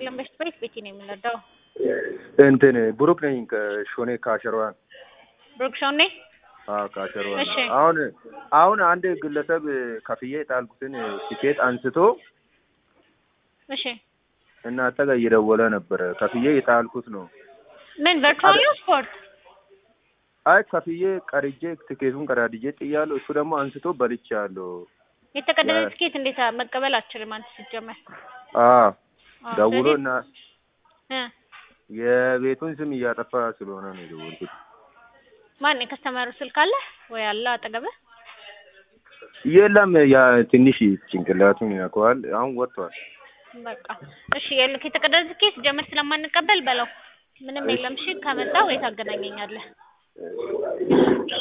ይስጥልን። በሽት ቤት ቤቲ ነው የምንወደው። እንትን ብሩክ ነኝ ከሾኔ ካሸሯን ብሩክ ሾኔ። አዎ ካሸሯን። እሺ። አሁን አሁን አንድ ግለሰብ ከፍዬ የጣልኩትን ቲኬት አንስቶ እሺ እናንተ ጋር እየደወለ ነበረ። ከፍዬ የጣልኩት ነው። ምን ቨርቹዋል ነው ስፖርት? አይ ከፍዬ ቀርጄ ትኬቱን ቀዳድጄ ጥያለሁ። እሱ ደግሞ አንስቶ በልቻለሁ። የተቀደደ ያ- ትኬት እንዴት መቀበል አትችልም አንተ ሲጀመር። አዎ አዎ፣ ደውሎ ስለዚህ- እና እ የቤቱን ስም እያጠፋ ስለሆነ ነው የደወልኩት። ማን የከስተመሩ ስልክ አለ ወይ አለ አጠገብህ? የለም ያ ትንሽ ጭንቅላቱን ይነካዋል። አሁን ወጥቷል። በቃ እሺ፣ የልክ የተቀደደ ትኬት ጀመር ስለማንቀበል በለው። ምንም የለም። እሺ ከመጣ ወይ ታገናኘኛለህ።